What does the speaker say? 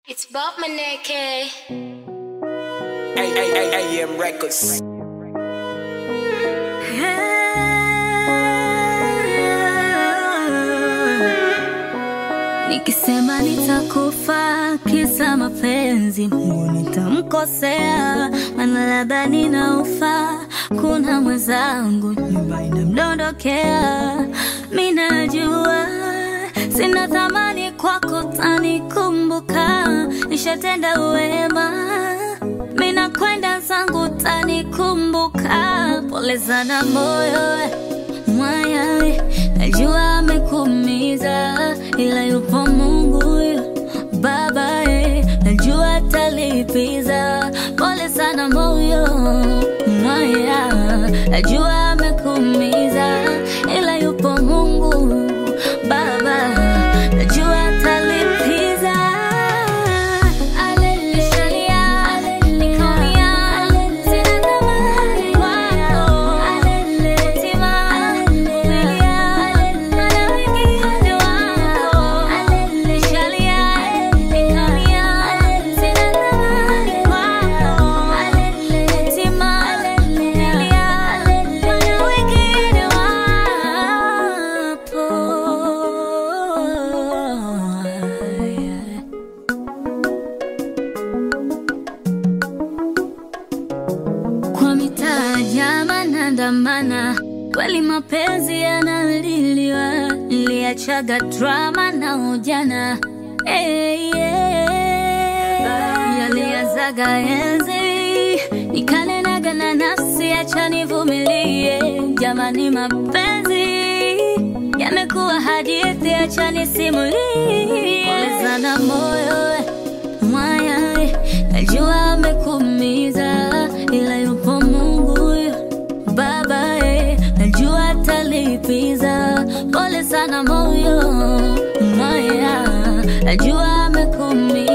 It's Bob Maneke. AM Records. Nikisema nitakufa kisa mapenzi, Mungu nitamkosea, maana labda ninaufa. Kuna mwenzangu nyumba inamdondokea, mi najua sina thamani kwako, tanikumbuka. Nishatenda wema, mi nakwenda zangu, tanikumbuka. Pole sana moyo mwaya, najua amekuumiza, ila yupo Mungu Baba, eh, najua atalipiza. Pole sana moyo mwaya, najua amekuumiza, ila yupo Mungu Baba, najua atalipiza. Aleluya, nikaumia, sina thamani kwako. Tima, nilia, maana wengine wako. Nishalia, nikaumia, sina thamani kwako. Tima, nilia, maana wengine wapo. Kwa mitaa jama nandamana, kweli mapenzi yanaliliwa, niliachaga drama na ujana hey, yeah. Yaliazaga enzi nikanenaga na nafsi, acha nivumilie. Jamani, mapenzi yamekuwa hadithi, acha nisimulie. Pole sana moyo mwaya, najua amekuumiza, ila yupo Mungu Baba, eh, najua atalipiza. Pole sana moyo mwaya, najua amekuumiza